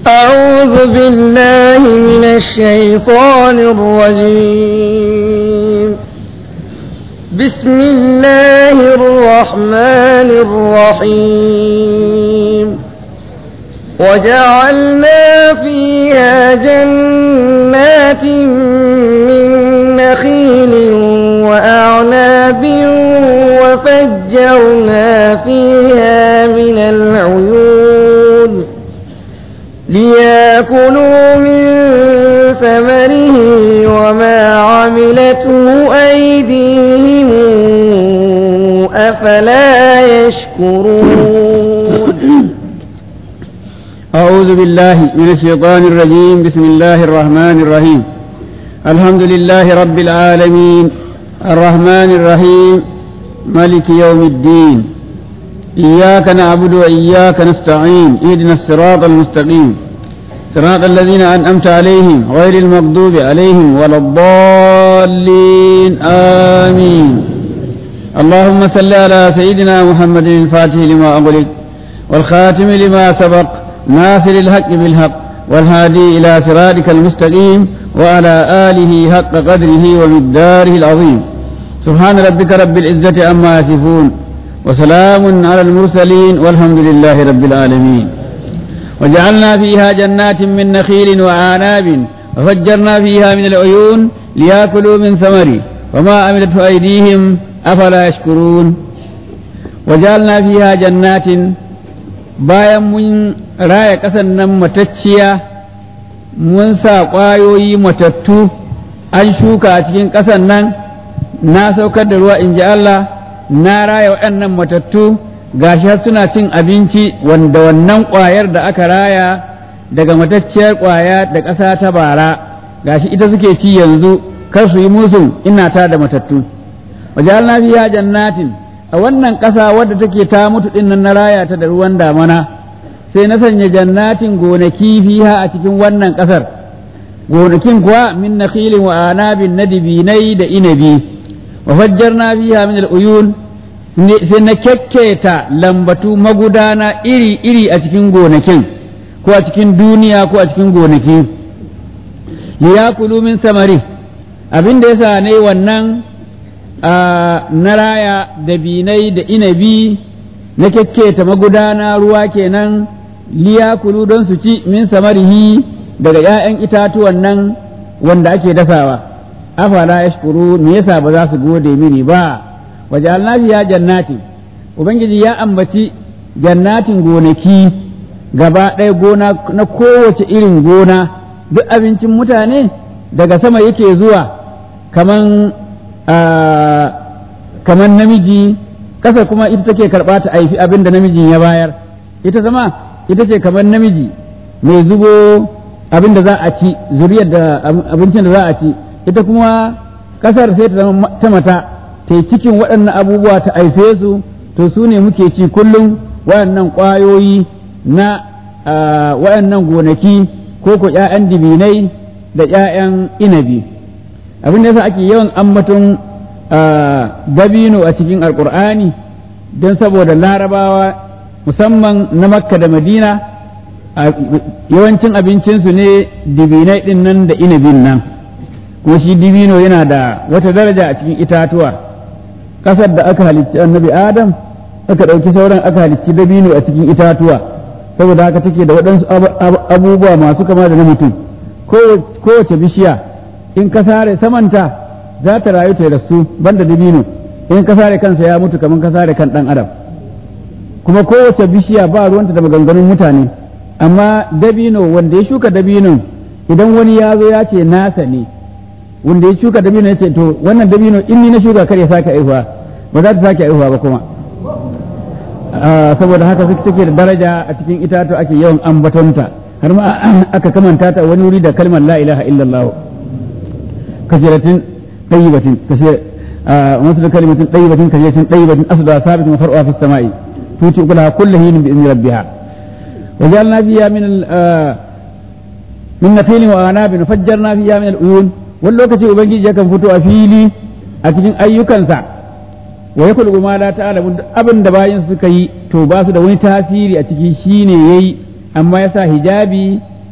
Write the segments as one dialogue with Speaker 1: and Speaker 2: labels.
Speaker 1: أعوذ بالله من الشيطان الرجيم بسم الله الرحمن الرحيم وجعلنا فيها جنات من نخيل وأعناب وفجرنا فيها من العيون ليأكلوا من ثمره وما عملته أيديهم أفلا يشكرون
Speaker 2: أعوذ بالله من الشيطان الرجيم بسم الله الرحمن الرحيم الحمد لله رب العالمين الرحمن الرحيم ملك يوم الدين إياك نعبد وإياك نستعين اهدنا الصراط المستقيم صراط الذين أنعمت عليهم غير المغضوب عليهم ولا الضالين آمين اللهم صل على سيدنا محمد الفاتح لما أغلق والخاتم لما سبق ناصر الحق بالحق والهادي إلى صراطك المستقيم وعلى آله حق قدره ومقداره العظيم سبحان ربك رب العزة عما يصفون وسلام على المرسلين والحمد لله رب العالمين وجعلنا فيها جنات من نخيل وأعناب وفجرنا فيها من العيون ليأكلوا من ثمره وما عملته أيديهم أفلا يشكرون وجعلنا فيها جنات bayan mun raya ƙasar nan matacciya mun sa ƙwayoyi matattu an shuka a cikin ƙasar nan na saukar da ruwa in ji Allah na raya waɗannan matattu gashi har suna cin abinci wanda wannan ƙwayar da aka raya daga matacciyar ƙwaya da ƙasa ta bara gashi ita suke ci yanzu kar su yi musu ina ta da matattu wajen fiha jannatin a wannan ƙasa wadda take ta mutu ɗin nan na raya ta da ruwan damana sai na sanya jannatin gonaki fiha a cikin wannan ƙasar gonakin kuwa min nakhilin wa anabin na dibinai da inabi wa fajjarna fiha min al-uyun sai na kyakketa lambatu magudana iri-iri a cikin gonakin ko a cikin duniya ko a cikin gonaki liyakulu min samari abin da yasa ne wannan na raya da binai da inabi na kyakketa magudana ruwa kenan liyakulu don su ci min samarihi daga ‘ya'yan itatuwan nan wanda ake dasawa afala yashkuru me yasa ba za su gode mini ba waje ya jannati ubangiji ya ambaci jannatin gonaki gaba ɗaya gona na kowace irin gona duk abincin mutane daga sama yake zuwa kaman kamar namiji ƙasa kuma ita take karɓa ta aifi abin da namijin ya bayar ita zama ita ce kamar namiji mai zubo abin da za a ci zuriyar da abincin da za a ci ita kuma ƙasar sai ta zama ta mata ta yi cikin waɗannan abubuwa ta aife su to su ne muke ci kullum waɗannan ƙwayoyi na waɗannan gonaki ko ko ‘ya'yan dibinai da ‘ya'yan inabi abin da yasa ake yawan ambaton dabino a cikin alkur'ani don saboda larabawa musamman na makka da madina yawancin abincinsu ne dibinai ɗin nan da inabin nan kuma shi dibino yana da wata daraja a cikin itatuwa ƙasar da aka halicci annabi adam aka ɗauki sauran aka halicci dabino a cikin itatuwa saboda haka take da waɗansu abubuwa masu kama da na mutum kowace bishiya in ka sare samanta za ta rayu ta rasu banda dabino in ka sare kansa ya mutu kamar ka sare kan dan adam kuma kowace bishiya ba ruwanta da maganganun mutane amma dabino wanda ya shuka dabinon idan wani ya zo ya ce nasa ne wanda ya shuka dabino ya ce to wannan dabino in ni na shuka kar ya sake aihuwa ba za ta sake aihuwa ba kuma saboda haka suke take da daraja a cikin itatu ake yawan ambatonta har ma aka kamanta ta wani wuri da kalmar la ilaha illallah kasiratin طيبة كثير آه مثل كلمة طيبة كثيرة طيبة أصلها ثابت وفرعها في السماء تؤتي أكلها كل حين بإذن ربها وجعلنا فيها من آه من نخيل وأعناب وفجرنا فيها من العيون واللوكة أبنجي جاكم فتو أفيلي أتجن أيكنسا ويقول ما لا تعلم أبن دباين سكي توباس دوين تاثيري أتجي شيني يي أما يسا hijabi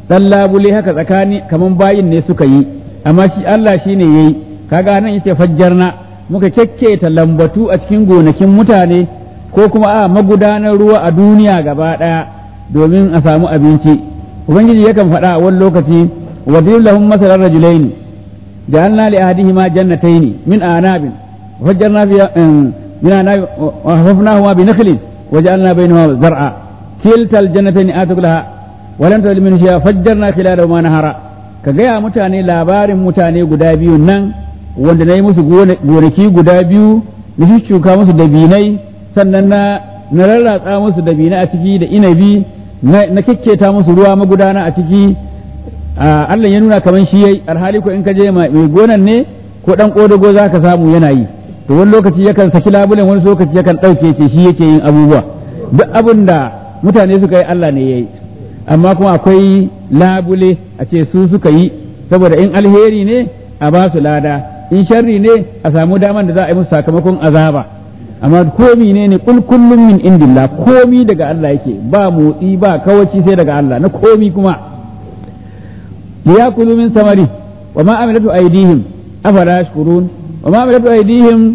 Speaker 2: dan labule haka tsakani kaman bayin ne suka yi amma shi Allah shine yayi kaga nan yace fajjarna muka kekketa lambatu a cikin gonakin mutane ko kuma a magudanar ruwa a duniya gaba daya domin a samu abinci ubangiji yakan faɗa a wani lokaci wa lahum masalan rajulaini ja'alna li ahadihima jannatayn min anabin fajjarna fi min anabin wa hafafnahuma bi nakhlin wa ja'alna bainahuma zar'a kilta aljannatayn atuk laha wa lam tadlim min shay'a fajjarna khilalahuma nahara ka gaya mutane labarin mutane guda biyu nan wanda na yi musu gonaki guda biyu na shuka musu dabinai sannan na na rarratsa musu dabinai a ciki da inabi na kekketa musu ruwa magudana a ciki Allah ya nuna kamar shi yayi alhali ko in ka je mai gonan ne ko dan kodago zaka samu yana yi to wani lokaci yakan saki labulen wani lokaci yakan dauke ce shi yake yin abubuwa duk abin da mutane suka yi Allah ne yayi amma kuma akwai labule a ce su suka yi saboda in alheri ne a ba su lada in sharri ne a samu daman da za a yi musu sakamakon azaba amma komi ne ne kul kullum min indillah komi daga Allah yake ba motsi ba kawaci sai daga Allah na komi kuma liyakulu min samari wa ma amilatu aydihim afala yashkurun wa ma amilatu aydihim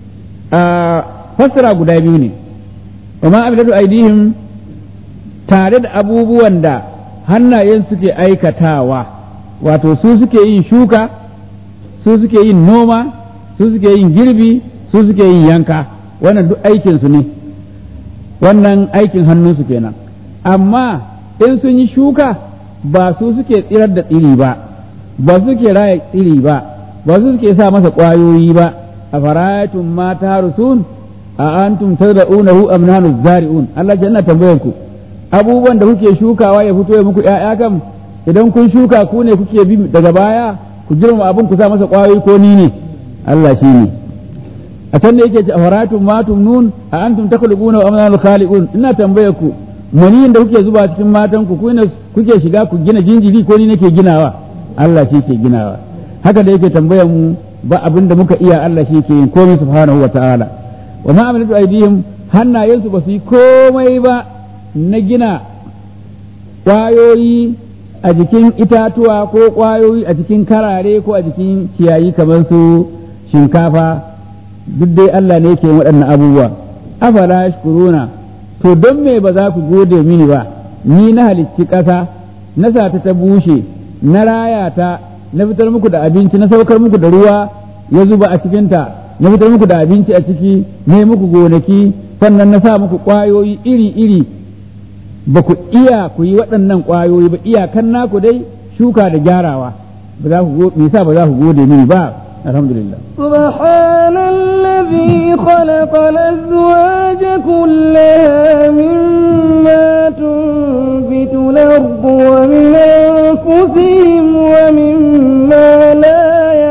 Speaker 2: fasara guda biyu ne wa ma amilatu aydihim tare da abubuwan da hannayen suke aikatawa wato su suke yin shuka su suke yin noma su suke yin girbi su suke yin yanka wannan duk aikinsu ne wannan aikin hannunsu kenan amma in sun yi shuka ba su suke tsirar da tsiri ba ba su suke raya tsiri ba ba su suke sa masa ƙwayoyi ba a farayatun mata rusun a antum tazra'unahu am nahnu zari'un Allah janna tambayar ku abubuwan da kuke shukawa ya fito ya muku ƴaƴa kam idan kun shuka ku ne kuke bi daga baya ku girma abin ku sa masa ƙwayoyi ko ni ne Allah shi ne a can da yake ce afaratun matum nun a antum takhluquna wa amnal khaliqun ina tambaye ku maniyin da kuke zuba cikin matan ku ne kuke shiga ku gina jinjiri ko ni nake ginawa Allah shi ke ginawa haka da yake tambayar mu ba abin da muka iya Allah shi ke yin komai subhanahu wa ta'ala wa ma amilatu aydihim hannayensu ba su yi komai ba na gina ƙwayoyi a jikin itatuwa ko ƙwayoyi a jikin karare ko a jikin ciyayi kamar su shinkafa duk dai Allah ne ke waɗannan abubuwa afala shukuruna to don me ba za ku gode mini ba ni na halicci ƙasa na sa ta ta bushe na raya ta na fitar muku da abinci na saukar muku da ruwa ya zuba a cikinta na fitar muku da abinci a ciki ne muku gonaki sannan na sa muku ƙwayoyi iri-iri ba ku iya ku yi waɗannan ƙwayoyi ba iyakan naku dai shuka da gyarawa ba za ku me yasa ba za ku gode mini ba alhamdulillah
Speaker 1: سبحان الذي خلق الأزواج كلها مما تنبت الأرض ومن أنفسهم ومما لا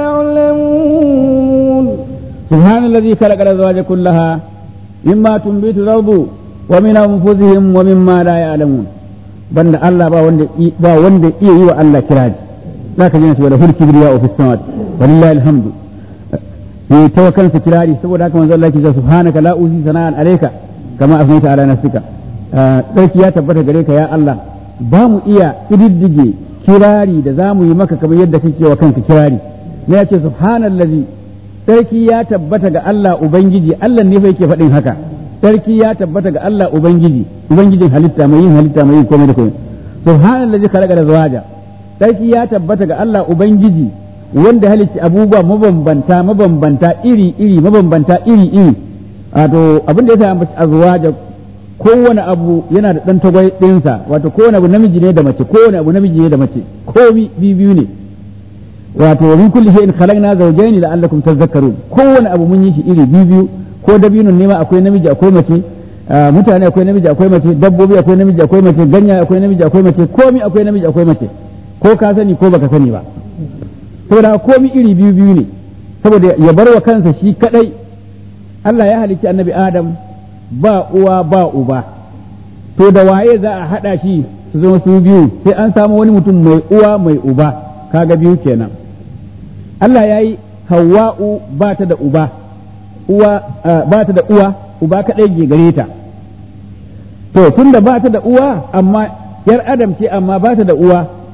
Speaker 1: يعلمون
Speaker 2: سبحان الذي خلق الأزواج كلها مما تنبت الأرض ومن أنفسهم ومما لا يعلمون بند الله با وند با وند iya yi wa Allah kiraji zaka ji nasu wala hul kibriya fi samawati walillahi alhamdu yi ta kansa kirari saboda haka manzo Allah ya ce subhanaka la uzi sana'an alayka kama afnaita ala nafsika sarki ya tabbata gare ka ya Allah ba mu iya ididdige kirari da za mu yi maka kamar yadda kake wa kanka kirari ne ya ce subhanallazi sarki ya tabbata ga Allah ubangiji Allah ne fa yake faɗin haka sarki ya tabbata ga Allah Ubangiji, Ubangijin halitta mai yin halitta mai yin komai da komai. Subhanallazi khalaqa da zawaja. Sarki ya tabbata ga Allah Ubangiji wanda halitta abubuwa mabambanta mabambanta iri iri mabambanta iri iri. Wato abin da ya sa azwaja kowane abu yana da dan tagwai ɗinsa wato kowane abu namiji ne da mace kowane abu namiji ne da mace komi biyu ne wato min kulli shay'in khalaqna zawjayn la'allakum tadhakkarun kowane abu mun yi shi iri biyu biyu ko dabinun nema akwai namiji akwai mace mutane akwai namiji akwai mace dabbobi akwai namiji akwai mace ganya akwai namiji akwai mace komi akwai namiji akwai mace ko ka sani ko baka sani ba saboda komi iri biyu biyu ne saboda ya bar wa kansa shi kadai Allah ya halicci annabi Adam ba uwa ba uba to da waye za a hada shi su zama su biyu sai an samu wani mutum mai uwa mai uba kaga biyu kenan Allah ya yi Hawwa'u ba ta da uba uwa ba ta da uwa uba kaɗai ke gare ta to tunda ba ta da uwa amma yar adam ce amma ba ta da uwa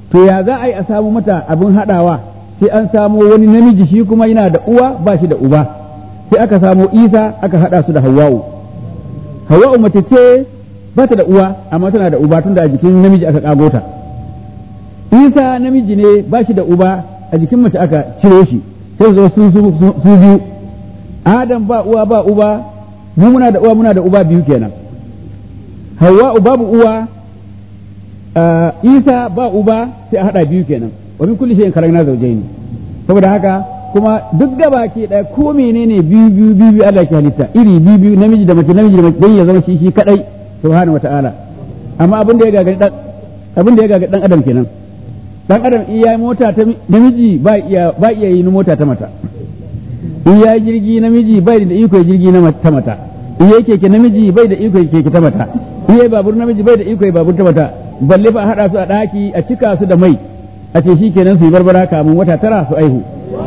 Speaker 2: to ya za a yi a samu mata abin haɗawa sai an samo wani namiji shi kuma yana da uwa ba shi da uba sai aka samo isa aka haɗa su da hawa'u hawa'u mace ce ba ta da uwa amma tana da uba tunda a jikin namiji aka kago ta isa namiji ne ba shi da uba a jikin mace aka ciro shi sai zo su su biyu adam ba uwa ba uba mu muna da uwa muna da uba biyu kenan hawa'u babu uwa isa ba uba sai a hada biyu kenan wa min kulli shay'in khalaqna zawjayn saboda haka kuma duk da baki ɗaya ko menene biyu biyu biyu biyu Allah ke halitta iri biyu biyu namiji da mace namiji da mace dan ya zama shi shi kadai subhanahu wataala amma abin da ya gagari dan abin da ya gagari dan adam kenan dan adam in yayi mota ta namiji ba iya ba iya yin mota ta mata in yayi jirgi namiji bai da iko jirgi na ta mata in yayi keke namiji bai da iko keke ta mata in yayi babur namiji bai da iko babur ta mata balle ba hada su a daki a cika su da mai a ce shikenan su yi barbara kamun wata tara su aihu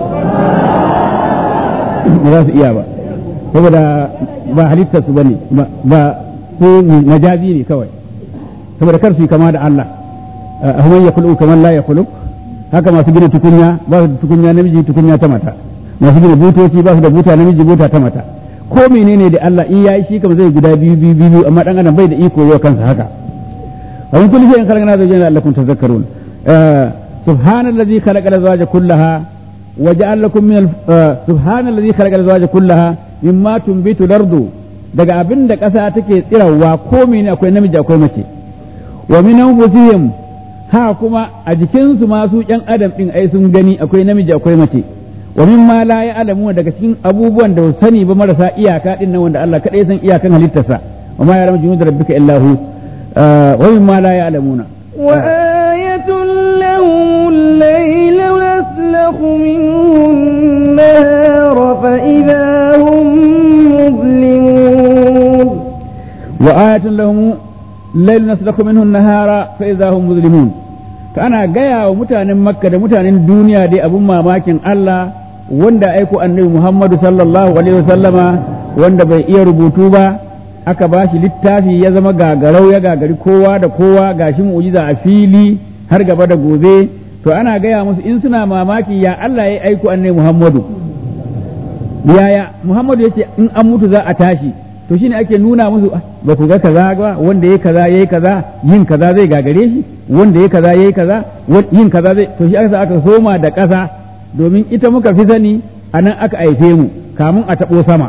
Speaker 2: ba za su iya ba saboda ba halittar su bane ba su majazi ne kawai saboda kar su yi kama da Allah ahman ya kulu kamar la ya kulu haka masu gina tukunya ba su da tukunya namiji tukunya ta mata masu gina butoci ba su da buta namiji buta ta mata ko menene da Allah in yayi shi kamar zai guda biyu biyu biyu amma dan adam bai da iko yau kansa haka wa min kulli shay'in khalaqna zawjayn la'allakum tadhakkarun subhanallazi khalaqa al-azwaja kullaha وجعل لكم من سبحان الذي خلق الازواج كلها مما تنبت الارض daga abin da ƙasa take tsirawa ko mene akwai namiji akwai mace wa min anfusihim ha kuma a jikinsu ma su ƴan adam din ai sun gani akwai namiji akwai mace wa min ma la ya'lamu daga cikin abubuwan da sani ba marasa iyaka din nan wanda Allah kadai san iyakan halittarsa wa ma ya'lamu junud rabbika illa hu wa min ma la ya'lamuna
Speaker 1: وآية لهم الليل نسلخ منه النهار فإذا هم مظلمون
Speaker 2: وآية لهم الليل نسلخ منه النهار فإذا هم مظلمون فأنا جاي ومتان مكة متان الدنيا دي أبو ما ماكن الله wanda aiko annabi Muhammadu sallallahu alaihi wasallama wanda bai iya rubutu ba aka ba shi littafi ya zama gagarau ya gagari kowa da kowa gashi mu'jiza a fili har gaba da gobe to ana gaya musu in suna mamaki ya Allah ya aiko annabi Muhammadu yaya Muhammadu yace in an mutu za a tashi to shine ake nuna musu ba ku ga kaza ba wanda yayi kaza yayi kaza yin kaza zai gagare shi wanda yayi kaza yayi kaza yin kaza zai to shi aka aka soma da ƙasa domin ita muka fi sani anan aka aife mu kamun a taɓo sama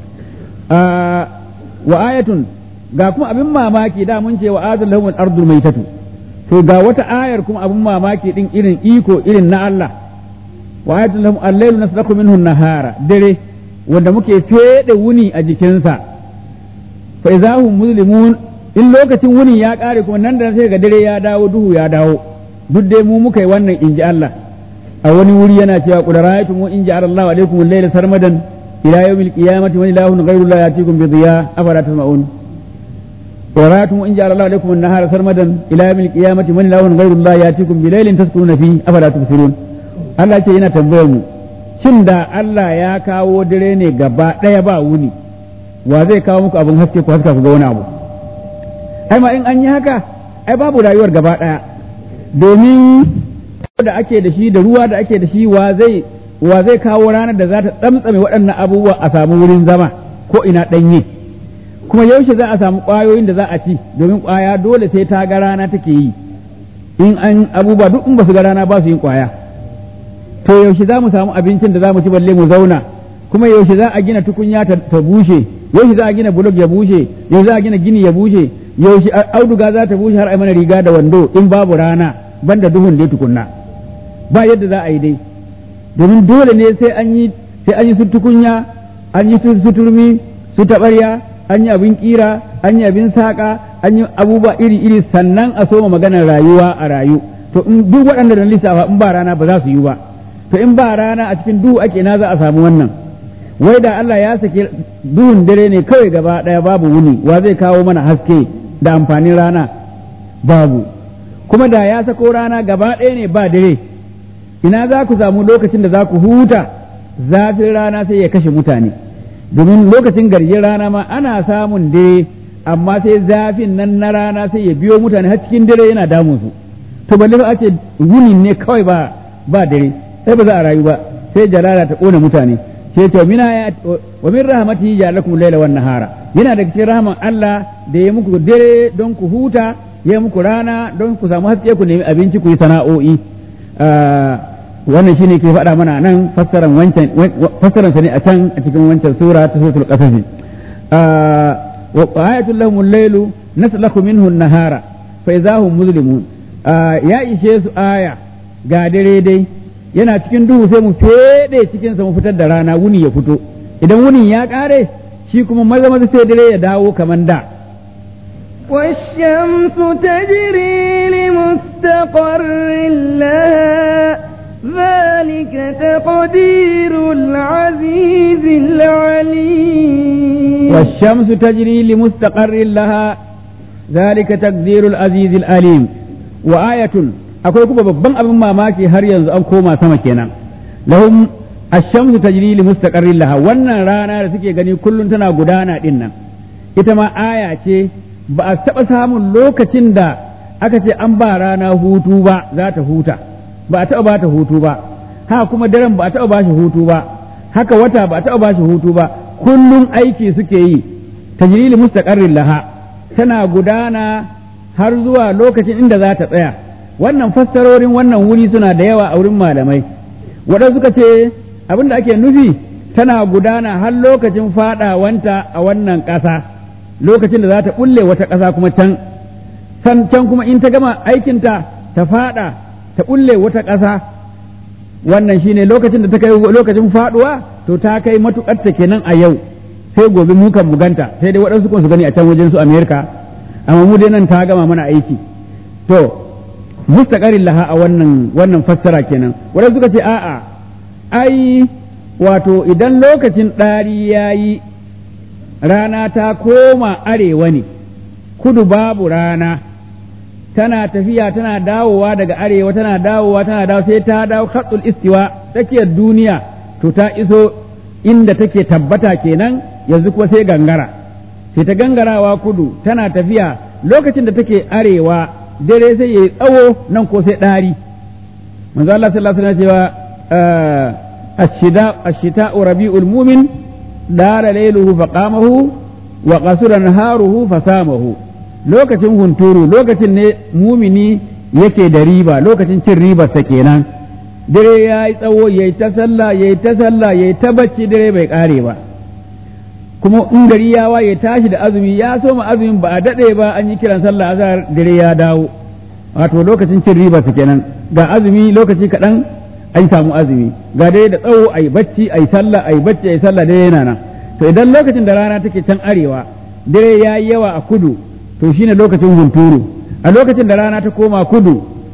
Speaker 2: wa ayatun ga kuma abin mamaki da mun ce wa azal lahum al-ardu maitatu to ga wata ayar kuma abin mamaki din irin iko irin na Allah wa ayatun lahum al-laylu naslaku minhu an-nahara dare wanda muke fede wuni a jikinsa fa idahum muslimun in lokacin wuni ya kare kuma nan da sai ga dare ya dawo duhu ya dawo duk dai mu muka yi wannan inji Allah a wani wuri yana cewa qul ra'aytum in ja'ala Allahu alaykum al-layla sarmadan إلى يوم القيامة من إله غير الله يأتيكم بضياء أفلا تسمعون ورأيتم إن جعل الله لكم النهار سرمدا إلى يوم القيامة من إله غير الله يأتيكم بليل تسكنون فيه أفلا تبصرون Allah ce yana tambayar mu shin da Allah ya kawo dare ne gaba ɗaya ba wuni wa zai kawo muku abin haske ku haska ku ga wani abu ai ma in an yi haka ai babu rayuwar gaba ɗaya domin da ake da shi da ruwa da ake da shi wa zai wa zai kawo ranar da za ta tsamtsame waɗannan abubuwa a samu wurin zama ko ina ɗanye kuma yaushe za a samu ƙwayoyin da za a ci domin ƙwaya dole sai ta ga rana take yi in an abubuwa duk in ba su ga rana ba su yin ƙwaya to yaushe za mu samu abincin da za mu ci balle mu zauna kuma yaushe za a gina tukunya ta bushe yaushe za a gina bulog ya bushe yaushe za a gina gini ya bushe yaushe auduga za ta bushe har a mana riga da wando in babu rana banda duhun dai tukunna ba yadda za a yi dai domin dole ne sai an yi sai an yi su tukunya an yi su turmi su taɓarya an yi abin kira an yi abin saƙa an yi abubuwa iri iri sannan a soma maganar rayuwa a rayu to in duk waɗanda da lissafa in ba rana ba za su yi ba to in ba rana a cikin duhu ake na za a samu wannan wai da Allah ya sake duhun dare ne kawai gaba ɗaya babu wuni wa zai kawo mana haske da amfanin rana babu kuma da ya sako rana gaba ɗaya ne ba dare ina za ku samu lokacin da za ku huta zafin rana sai ya kashe mutane domin lokacin garjin rana ma ana samun dare amma sai zafin nan na rana sai ya biyo mutane har cikin dare yana damun su to balle ba ake wuni ne kawai ba ba dare sai ba za a rayu ba sai jalala ta kona mutane sai to mina ya wa min rahmatihi ja'alakum layla wan nahara yana da cikin rahman Allah da ya muku dare don ku huta ya muku rana don ku samu haske ku nemi abinci ku yi sana'o'i wannan shine ke faɗa mana nan fassaran wancan fassaran sa ne a can a cikin wancan sura ta suratul qasas wa ayatul lahum al-lailu naslakhu minhu an-nahara fa idahum muslimun ya ishe su aya ga dare dai yana cikin duhu sai mu fede cikin sa mu fitar da rana wuni ya fito idan wuni ya kare shi kuma maza maza sai dare ya dawo kaman da
Speaker 1: والشمس تجري لمستقر لها ذلك تقدير العزيز العليم
Speaker 2: والشمس تجري لمستقر لها ذلك تقدير العزيز العليم وآية akwai kuma babban abin mamaki har yanzu an koma sama kenan lahum ash-shamsu tajri li mustaqarrin laha wannan rana da suke gani kullun tana gudana din nan ita ma aya ce ba a taɓa samun lokacin da aka ce an ba rana hutu ba za ta huta ba a taɓa ba ta hutu ba haka kuma daren ba a taɓa ba shi hutu ba haka wata ba a taɓa ba shi hutu ba kullum aiki suke yi tajrili mustaqarrin laha tana gudana har zuwa lokacin inda za ta tsaya wannan fassarorin wannan wuri suna da yawa a wurin malamai waɗanda suka ce abin da ake nufi tana gudana har lokacin faɗawanta a wannan ƙasa lokacin da za ta ɓulle wata ƙasa kuma can san can kuma in ta gama aikinta ta faɗa ta ɓulle wata ƙasa wannan shine lokacin da ta kai lokacin faɗuwa to ta kai matuƙar ta kenan a yau sai gobe mu kan buganta sai dai waɗansu kuma su gani a can wajen su Amerika amma mu dai nan ta gama mana aiki to mustaqarin laha a wannan wannan fassara kenan waɗansu suka ce a'a ai wato idan lokacin ɗari yayi rana ta koma arewa ne kudu babu rana tana tafiya tana dawowa daga arewa tana dawowa tana dawo sai ta dawo khatsul istiwa tsakiyar duniya to ta iso inda take tabbata kenan yanzu kuma sai gangara sai ta gangarawa kudu tana tafiya lokacin da take arewa dare sai yayi tsawo nan ko sai ɗari manzo Allah sallallahu alaihi wasallam cewa ashida ashita'u rabiul mu'min dara lailuhu faqamahu wa qasura naharuhu fasamahu lokacin hunturu lokacin ne mumini yake da riba lokacin cin ribarsa kenan dare ya yi tsawo ya yi ta sallah ya yi ta sallah ya yi ta bacci dare bai kare ba kuma in gari ya waye tashi da azumi ya soma azumin ba a daɗe ba an yi kiran sallah azhar dare ya dawo wato lokacin cin ribarsa kenan ga azumi lokaci kaɗan an samu azumi ga dare da tsawo a yi bacci a yi sallah a yi bacci a yi sallah dare yana nan to idan lokacin da rana take can arewa dare ya yi yawa a kudu to shine lokacin hunturu a lokacin da rana ta koma kudu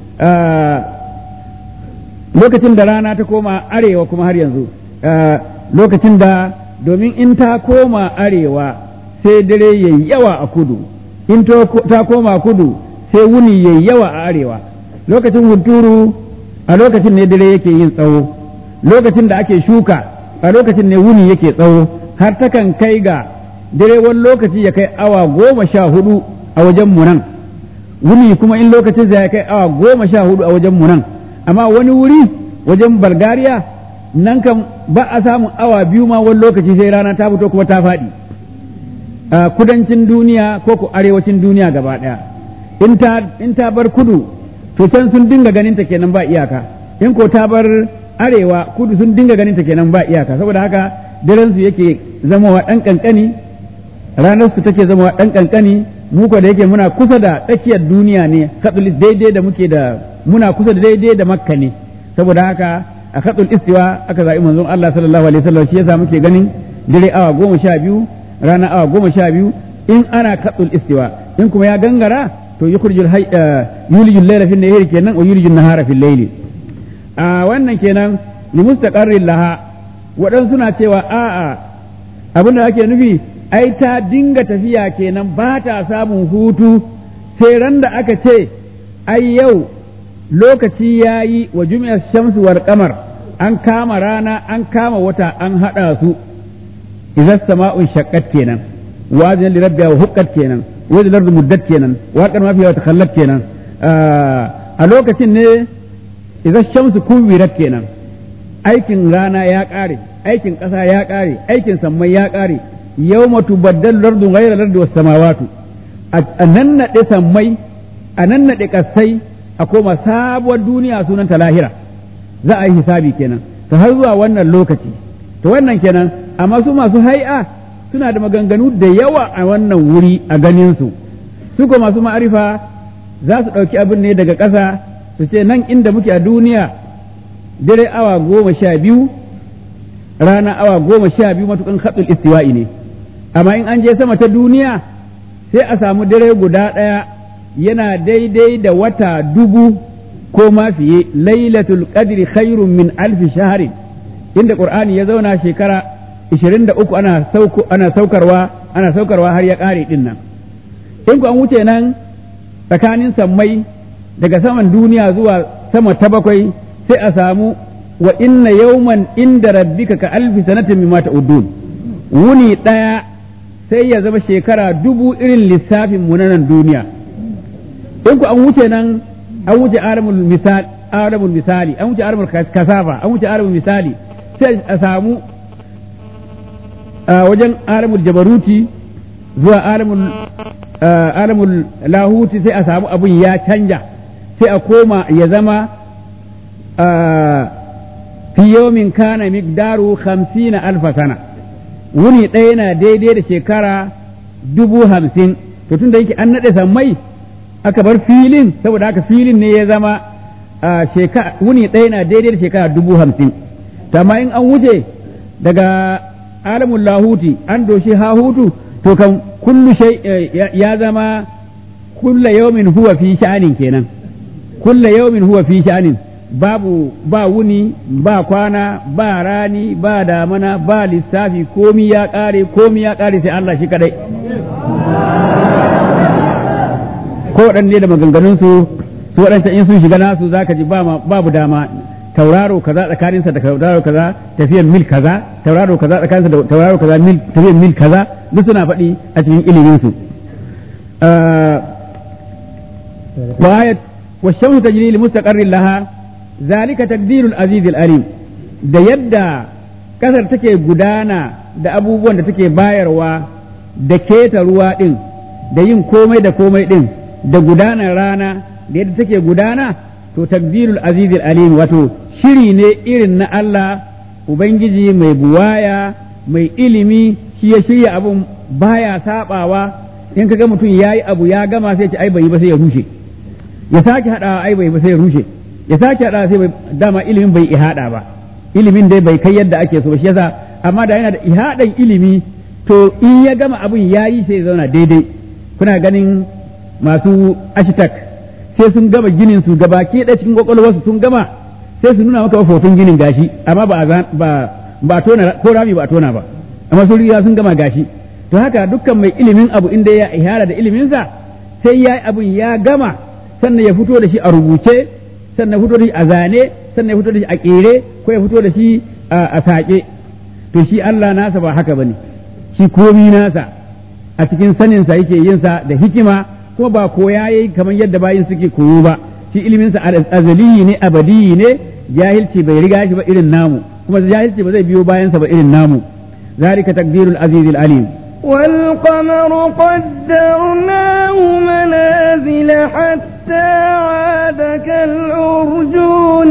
Speaker 2: lokacin da rana ta koma arewa kuma har yanzu lokacin da domin in ta koma arewa sai dare yayi yawa a kudu in ta koma kudu sai wuni yayi yawa a arewa lokacin hunturu a lokacin ne dare yake yin tsawo lokacin da ake shuka a lokacin ne wuni yake tsawo har takan kai ga dare wani lokaci ya kai awa goma sha hudu a wajen mu nan wuni kuma in lokacin ya kai awa goma sha hudu a wajen mu nan amma wani wuri wajen Bulgaria nan kan ba a samun awa biyu ma wani lokaci sai rana ta fito kuma ta faɗi a kudancin duniya ko ku arewacin duniya gaba ɗaya in ta in ta bar kudu to can sun dinga ganin ta kenan ba iyaka in ko ta bar arewa kudu sun dinga ganin ta kenan ba iyaka saboda haka daren su yake zamawa ɗan ƙanƙani ranar su take zama ɗan ƙanƙani mu ko da yake muna kusa da tsakiyar duniya ne katsulis daidai da muke da muna kusa da daidai da makka ne saboda haka a katsul istiwa aka zaɓi manzon Allah sallallahu alaihi wasallam shi yasa muke ganin dare awa goma sha biyu rana awa goma sha biyu in ana katsul istiwa in kuma ya gangara to yukhrijul yulijul layla fil nahari kenan wa yulijul nahara fil layli a wannan kenan li mustaqarrin laha waɗansu suna cewa a'a abin da ake nufi ai ta dinga tafiya kenan ba ta samun hutu sai ran da aka ce ai yau lokaci ya yi wa jumiyar shamsu war kamar an kama rana an kama wata an haɗa su idan sama'un shaqqat kenan wa li rabbiha wa huqqat kenan wa li ardi muddat kenan wa kan ma fiha takhallat kenan a lokacin ne idan shamsu kuwirat kenan aikin rana ya ƙare aikin ƙasa ya ƙare aikin sammai ya ƙare yau matu baddal lardu ghayra lardu was samawatu a nan naɗe sammai a nan naɗe ƙasai a koma sabuwar duniya sunan ta lahira za a yi hisabi kenan to har zuwa wannan lokaci to wannan kenan amma su masu hai'a suna da maganganu da yawa a wannan wuri a ganin su su ko masu ma'arifa za su ɗauki abin ne daga ƙasa su ce nan inda muke a duniya dare awa goma sha biyu rana awa goma sha biyu matukan haɗul istiwa'i ne amma in an je sama ta duniya sai a samu dare guda ɗaya yana daidai da wata dubu ko ma fiye lailatul qadri khairun min alfi shaharin inda qur'ani ya zauna shekara 23 ana sauko ana saukarwa ana saukarwa har ya ƙare din nan in ku an wuce nan tsakanin sammai daga saman duniya zuwa sama ta bakwai sai a samu wa inna yawman inda rabbika ka alfi sanatin mimma ta'udun wuni ɗaya sai ya zama shekara dubu irin lissafin mu na nan duniya in ku an wuce nan an wuce alamul misal alamul misali an wuce alamul kasafa an wuce alamul misali sai a samu wajen alamul jabaruti zuwa alamul alamul lahuti sai a samu abun ya canja sai a koma ya zama fi yawmin kana miqdaru hamsina alfa sana wuni ɗaya yana daidai da shekara dubu hamsin to tun da yake an naɗe sammai aka bar filin saboda haka filin ne ya zama wuni ɗaya yana daidai da shekara dubu hamsin amma in an wuce daga alamun lahuti an doshi hahutu to kan kullu shay ya zama kulla yawmin huwa fi sha'anin kenan kulla yawmin huwa fi sha'anin babu ba wuni ba kwana ba rani ba damana ba lissafi komi ya ƙare komi ya ƙare sai Allah shi kadai ko waɗanne da maganganunsu su waɗanta in sun shiga nasu zaka ji babu dama tauraro kaza tsakaninsa da tauraro kaza tafiyan mil kaza tauraro kaza tsakaninsa da tauraro kaza mil tafiyan mil kaza duk suna faɗi a cikin ilimin su wa ayat wa shamsu tajri li mustaqarrin laha zalika taqdirul aziz alim da yadda kasar take gudana da abubuwan da take bayarwa da keta ruwa din da yin komai da komai din da gudanar rana da yadda take gudana to takdirul azizil alim wato shiri ne irin na Allah ubangiji mai buwaya mai ilimi shi ya shirya abun baya sabawa in kaga mutum yayi abu ya gama sai ce ai bai ba sai ya rushe ya sake hadawa ai bai ba sai ya rushe ya sake hadawa sai dama ilimin bai ihada ba ilimin dai bai kai yadda ake so ba shi yasa amma da yana da ihadan ilimi to in ya gama abun yayi sai ya zauna daidai kuna ganin masu ashitak sai sun gama ginin su gaba ke da cikin kwakwalwarsu sun gama sai su nuna maka hoton ginin gashi amma ba ba ba tona ko rami ba tona ba amma sun riga sun gama gashi to haka dukkan mai ilimin abu inda ya ihara da iliminsa sai ya yi abun ya gama sannan ya fito da shi a rubuce sannan ya fito da shi a zane sannan ya fito da shi a kere ko ya fito da shi a saƙe to shi Allah nasa ba haka bane shi komi nasa a cikin saninsa yake yinsa da hikima kuma ba koya yayi kamar yadda bayin suke koyo ba shi iliminsa azali ne abadi ne jahilci bai riga shi ba irin namu kuma jahilci ba zai biyo bayansa ba irin namu zalika takdirul azizil alim
Speaker 1: والقمر قدرناه منازل حتى عاد كالعرجون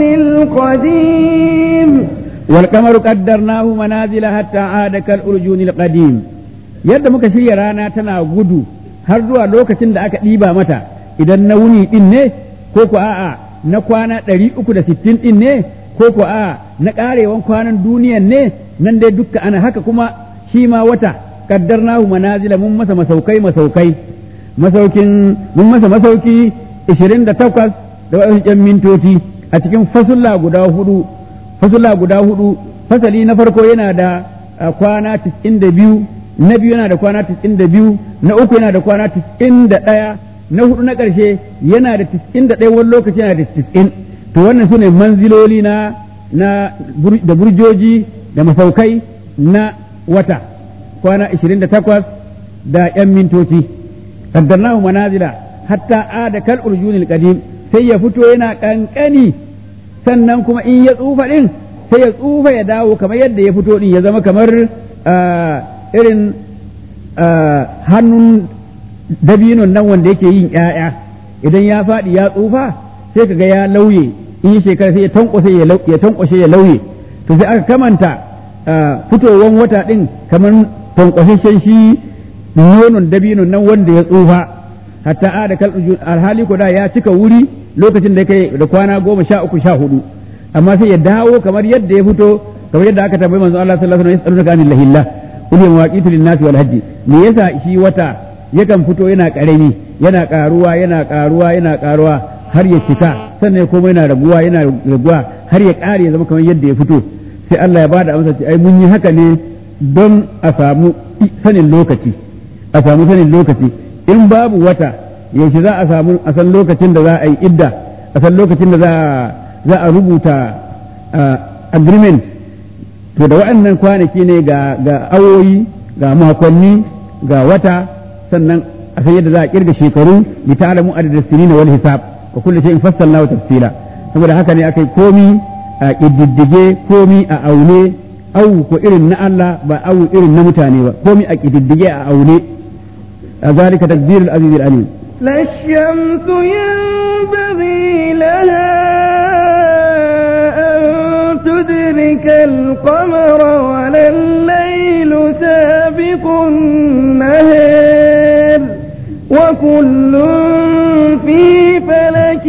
Speaker 1: القديم
Speaker 2: والقمر قدرناه منازل حتى عاد كالعرجون القديم yadda muka shirya rana tana gudu har zuwa lokacin da aka ɗiba mata idan na wuni ɗin ne ko ko a'a na kwana ɗari uku da sittin ɗin ne ko ko a'a na ƙarewan kwanan duniyan ne nan dai dukka ana haka kuma shi ma wata kaddarnahu manazila mun masa masaukai masaukai masaukin mun masa masauki 28 da waɗansu ƴan mintoci a cikin fasulla guda hudu fasulla guda hudu fasali na farko yana da kwana 92 na biyu yana da kwana 92 na uku yana da kwana 91 na hudu na ƙarshe yana da 91 wani lokaci yana da 90 to wannan su ne manziloli na da burjoji da masaukai na wata kwana 28 da ‘yan mintoci, kaddarnahu manazila hatta ada kal urjunil qadim sai ya fito yana kankani sannan kuma in ya tsufa din sai ya tsufa ya dawo kamar yadda ya fito din ya zama kamar irin hannun dabinon nan wanda yake yin ‘ya'ya idan ya faɗi ya tsufa sai kaga ya lauye in shekara sai ya tankwashe ya tankwashe ya lauye to sai aka kamanta fitowan wata ɗin kamar tankwashen shi nonon dabinon nan wanda ya tsufa hatta a da alhali ko da ya cika wuri lokacin da kai da kwana goma sha uku sha hudu amma sai ya dawo kamar yadda ya fito kamar yadda aka tambayi manzo Allah sallallahu alaihi wasallam yas'alunaka anil lahillah qul ya mawaqitu lin-nasi wal hajji me yasa shi wata yakan fito yana karami yana karuwa yana karuwa yana karuwa har ya cika sannan kuma yana raguwa yana raguwa har ya kare ya zama kamar yadda ya fito sai Allah ya bada amsa ce ai mun yi haka ne don a samu sanin lokaci a samu sanin lokaci in babu wata yaushe za a samu a san lokacin da za a yi idda a san lokacin da za a rubuta agreement to da waɗannan kwanaki ne ga ga awoyi ga makonni ga wata sannan a san yadda za a kirga shekaru li ta'lamu adad as-sinin wal hisab wa kullu shay'in fassalnahu tafsila saboda haka ne akai komi a kididdige komi a aune au ko irin na Allah ba au irin na mutane ba komi a kididdige a aune ذلك تقدير العزيز العليم
Speaker 1: لا الشمس ينبغي لها أن تدرك القمر ولا الليل سابق النهار وكل في فلك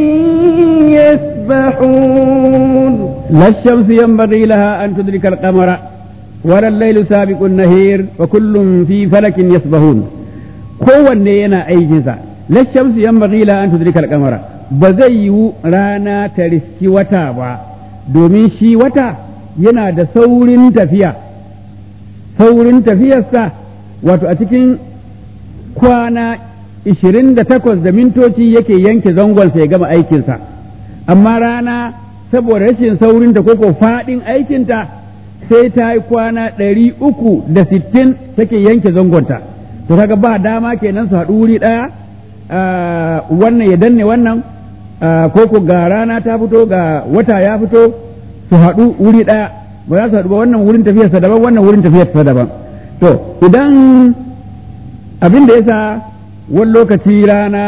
Speaker 1: يسبحون
Speaker 2: لا الشمس ينبغي لها أن تدرك القمر ولا الليل سابق النهير وكل في فلك يسبحون kowanne yana aikinsa lashamsu yan bagila an tudrika alkamara ba zai yiwu rana ta riski wata ba domin shi wata yana da saurin tafiya saurin tafiyarsa wato a cikin kwana 28 da mintoci yake yanke zangonsa ya gama aikinsa amma rana saboda rashin saurinta ko ko faɗin aikinta sai ta yi kwana 360 take yanke zangonta to kaga ba dama kenan su haɗu wuri ɗaya wannan ya danne wannan ko ko ga rana ta fito ga wata ya fito su haɗu wuri ɗaya ba za su haɗu ba wannan wurin tafiyarsa daban wannan wurin tafiyarsa daban to idan abin da yasa wani lokaci rana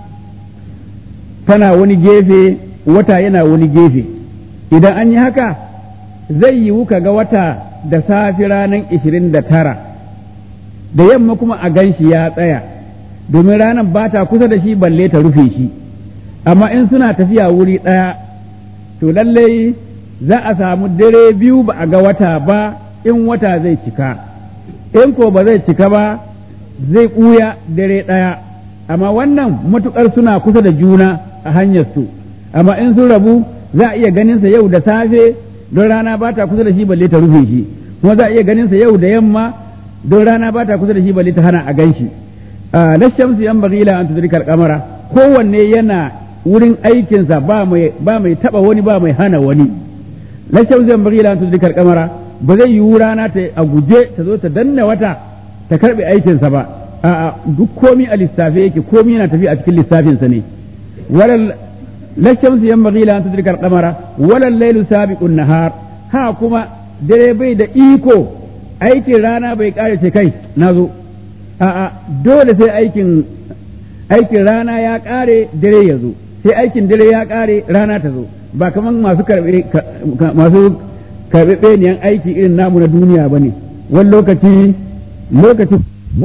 Speaker 2: tana wani gefe wata yana wani gefe idan an yi haka zai yiwu ka ga wata da safi ranar ishirin da tara da yamma kuma a gan shi ya tsaya domin ranar ba ta kusa da shi balle ta rufe shi amma in suna tafiya wuri ɗaya to lallai za a samu dare biyu ba a ga wata ba in wata zai cika in ko ba zai cika ba zai ɓuya dare ɗaya amma wannan matuƙar suna kusa da juna a hanyar su amma in sun rabu za a iya ganinsa yau da safe don rana ba ta kusa da shi balle ta rufe shi kuma za a iya ganinsa yau da yamma don rana ba ta kusa da shi balle ta hana a gan shi na shamsu yan bagila an tudrikal kamara kowanne yana wurin aikinsa ba mai ba mai taba wani ba mai hana wani na shamsu yan bagila an tudrikal kamara ba zai yi rana ta a guje ta zo ta danna wata ta karbe aikinsa ba a'a duk komi a lissafe yake komi yana tafi a cikin lissafinsa ne walal la shamsu yan bagila an tudrikal kamara walal lailu sabiqun nahar ha kuma dare bai da iko aikin rana bai kare ce kai na zo a'a dole sai aikin aikin rana ya kare dare ya zo sai aikin dare ya kare rana ta zo ba kaman masu karbe masu karbe niyan aiki irin namu na duniya bane wani lokaci lokaci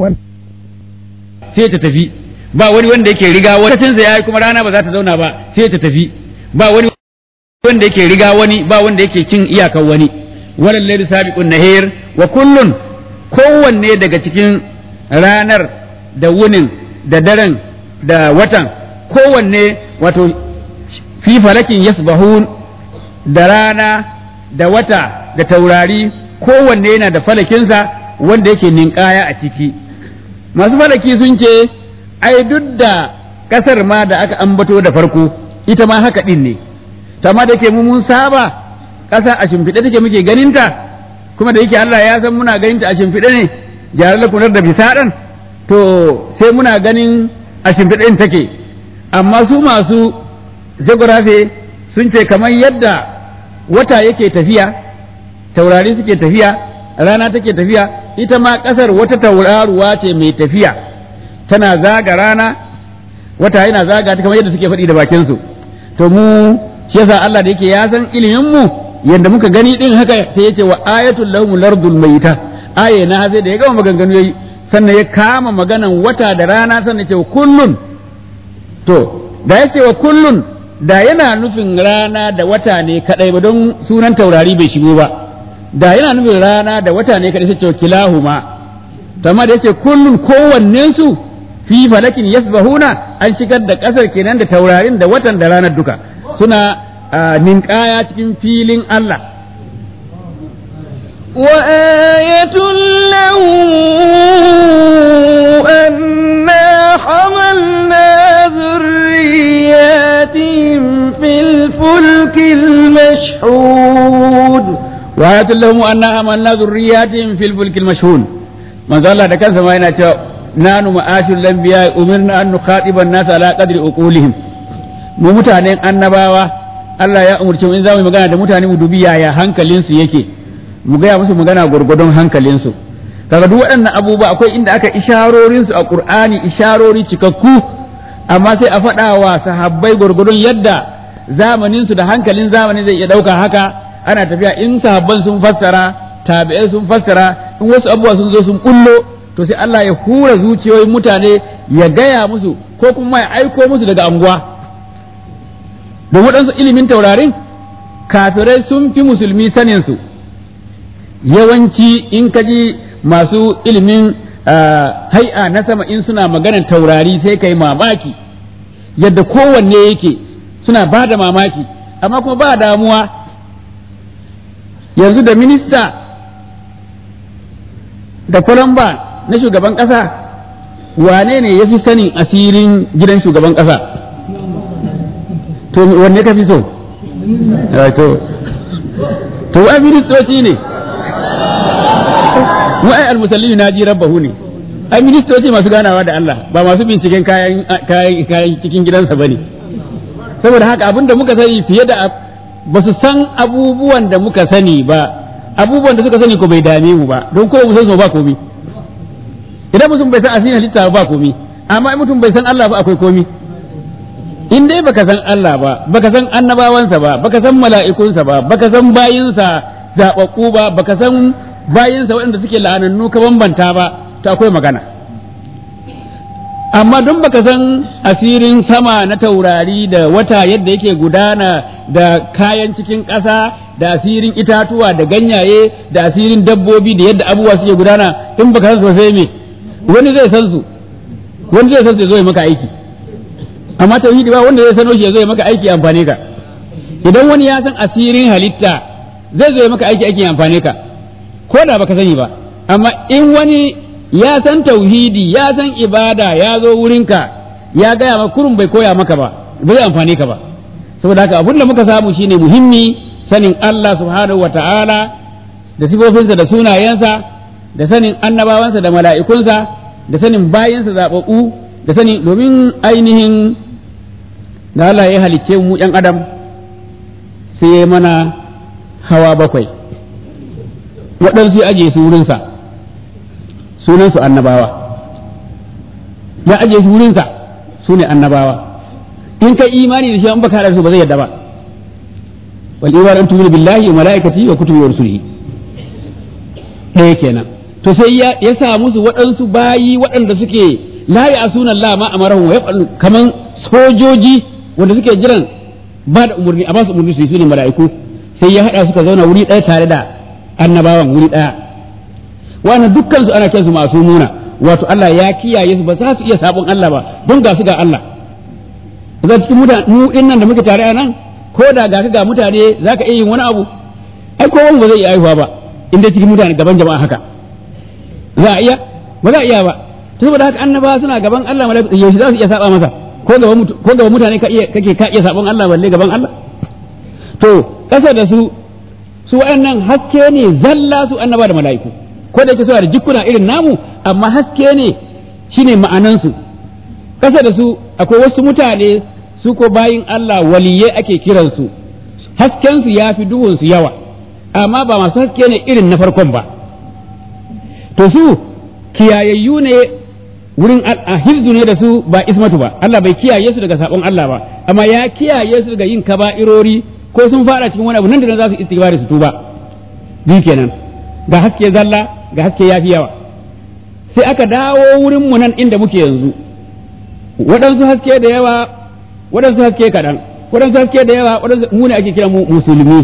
Speaker 2: sai ta tafi ba wani wanda yake riga wani lokacin sa yayi kuma rana ba za ta zauna ba sai ta tafi ba wani wanda yake riga wani ba wanda yake cin iyakan wani walal layli sabiqun nahir wa kullun kowanne daga cikin ranar da wunin da daren da watan kowanne wato fi falakin yasbahun da rana da wata da taurari kowanne yana da falakinsa wanda yake ninkaya a ciki masu falaki sun ce ai duk da ƙasar ma da aka ambato da farko ita ma haka ɗin ne tamma da ke mu mun saba ƙasa a shimfiɗe take muke ganinta kuma da yake Allah ya san muna ganinta a shimfiɗe ne jarar lakunar da bisaɗan to sai muna ganin a shimfiɗe take amma su masu geography sun ce kamar yadda wata yake tafiya taurari suke tafiya rana take tafiya ita ma ƙasar wata tauraruwa ce mai tafiya tana zaga rana wata yana zaga ta kamar yadda suke faɗi da bakinsu to mu shi yasa Allah da yake ya san ilimin mu yanda muka gani din haka sai yace wa ayatul lahum lardul mayta aye na zai da ya gama maganganu yayi sannan ya kama maganan wata da rana sannan ya ce kullun to da yace wa kullun da yana nufin rana da wata ne kadai ba don sunan taurari bai shigo ba da yana nufin rana da wata ne kadai sai ce kilahuma to amma da yace kullun kowannen su fi falakin yasbahuna an shigar da kasar kenan da taurarin da watan da ranar duka suna ninkaya cikin filin Allah
Speaker 1: وآية لهم أنا حملنا ذرياتهم في الفلك المشحون
Speaker 2: وآية لهم أنا حملنا ذرياتهم في الفلك المشحون ما قال الله دكان سمعنا نحن معاشر الأنبياء أمرنا أن نخاطب الناس على قدر عقولهم mu mutanen annabawa Allah ya umarci mu in za mu magana da mutane mu dubi yaya hankalinsu yake mu gaya musu magana gwargwadon hankalinsu kaga duk waɗannan abubuwa akwai inda aka isharorin su a Qur'ani isharori cikakku amma sai a faɗa wa sahabbai gwargwadon yadda zamanin su da hankalin zamanin zai iya ɗauka haka ana tafiya in sahabban sun fassara tabi'ai sun fassara in wasu abubuwa sun zo sun kullo to sai Allah ya hura zuciyoyin mutane ya gaya musu ko kuma ya aiko musu daga anguwa da waɗansu ilimin taurarin kafirai sun fi musulmi saninsu yawanci in ka ji masu ilimin hai'a na sama in suna maganar taurari sai kai mamaki yadda kowanne yake suna ba da mamaki amma kuma ba damuwa yanzu da minista da kwalamba na shugaban ƙasa wane ne ya fi sanin asirin gidan shugaban ƙasa to wanne ka fi so to to ai ministoci ne mu ai almusallimin naji rabbahu ne ai ministoci masu ganawa da Allah ba masu binciken kayan kayan kayan cikin gidansa bane saboda haka abinda muka sani fiye da ba su san abubuwan da muka sani ba abubuwan da suka sani ko bai dame mu ba don ko mu san su ba komi idan mutum bai san asirin halitta ba komi amma in mutum bai san Allah ba akwai komi in dai baka san Allah ba baka san annabawansa ba baka san mala'ikunsa ba baka san bayinsa zaɓaɓɓu ba baka san bayinsa waɗanda suke la'anannu ka bambanta ba to akwai magana amma don baka san asirin sama na taurari da wata yadda yake gudana da kayan cikin ƙasa da asirin itatuwa da ganyaye da asirin dabbobi da yadda abubuwa suke gudana in baka san sosai me wani zai san su wani zai san su zo ya maka aiki amma tauhidi ba wanda zai sano shi ya zo ya maka aiki amfane ka idan wani ya san asirin halitta zai zo ya maka aiki aikin amfane ka ko da baka sani ba amma in wani ya san tauhidi ya san ibada ya zo wurinka ya gaya maka kurun bai koya maka ba bai zai amfane ka ba saboda haka abin da muka samu shine muhimmi sanin Allah subhanahu wa ta'ala da sifofinsa da sunayensa da sanin annabawansa da mala'ikunsa da sanin bayansa zaɓaɓɓu da sani domin ainihin da Allah ya halicce mu ‘yan adam sai ya mana hawa bakwai waɗansu ya ajiye su wurinsa sunansu annabawa ya ajiye su wurinsa su ne annabawa in kai imani da shi an baka haɗa su ba zai yadda ba wal iman an tumina billahi wa malaikati wa kutubi wa rusulihi ɗaya kenan to sai ya sa musu waɗansu bayi waɗanda suke la ya asuna Allah ma amarahu wa yaf'alu kaman sojoji wanda suke jiran ba da umurni a ba su umurni su yi ne mala'iku sai ya hada suka zauna wuri ɗaya tare da annabawan wuri ɗaya wannan dukkan su ana kiransu masu muna wato Allah ya kiyaye su ba za su iya sabon Allah ba don ga su ga Allah za cikin mutane mu din nan da muke tare a nan ko da ga ka ga mutane zaka iya yin wani abu ai ko ba zai iya aihuwa ba inda cikin mutane gaban jama'a haka za a iya ba za a iya ba saboda haka annabawa suna gaban Allah malaiku yaushe za su iya saba masa ko gaban ko gaban mutane ka iya kake ka iya sabon Allah balle gaban Allah to kasa da su su wayannan haske ne zalla su annaba da malaiku ko da yake suna da jikkuna irin namu amma haske ne shine ma'anan su kasa da su akwai wasu mutane su ko bayin Allah waliyai ake kiransu haskensu ya fi duhunsu yawa amma ba masu haske ne irin na farkon ba to su kiyayayyu ne wurin a hifzu ne da su ba ismatu ba Allah bai kiyaye su daga sabon Allah ba amma ya kiyaye su daga yin kaba'irori ko sun fara cikin wani abu nan da nan za su istighfari su tuba bi kenan ga haske zalla ga haske yafi yawa sai aka dawo wurin mu nan inda muke yanzu waɗansu haske da yawa waɗansu haske kaɗan waɗansu haske da yawa waɗansu mu ne ake kira mu musulmi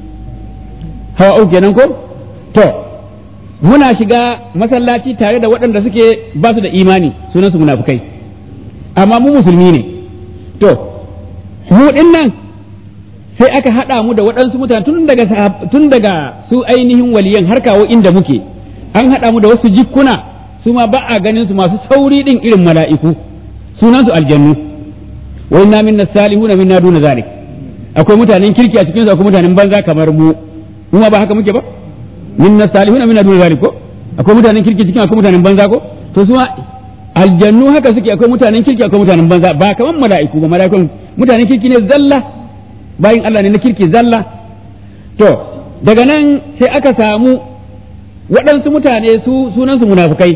Speaker 2: hawa uku kenan ko to muna shiga masallaci tare da waɗanda suke ba su da imani sunansu munafukai amma mu musulmi ne to mu ɗin nan sai aka haɗa mu da waɗansu mutane tun daga tun daga su ainihin waliyan har kawo inda muke an haɗa mu da wasu jikkuna su ma ba a ganin su masu sauri ɗin irin mala'iku sunansu aljannu wa inna minna salihuna minna duna zalik akwai mutanen kirki a cikin su akwai mutanen banza kamar mu mu ma ba haka muke ba minna salihuna minna duna zalik ko akwai mutanen kirki cikin akwai mutanen banza ko to su ma aljannu haka suke akwai mutanen kirki akwai mutanen banza ba kamar mala'iku ba mala'ikun mutanen kirki ne zalla bayin Allah ne na kirki zalla to daga nan sai aka samu waɗansu mutane su sunansu munafukai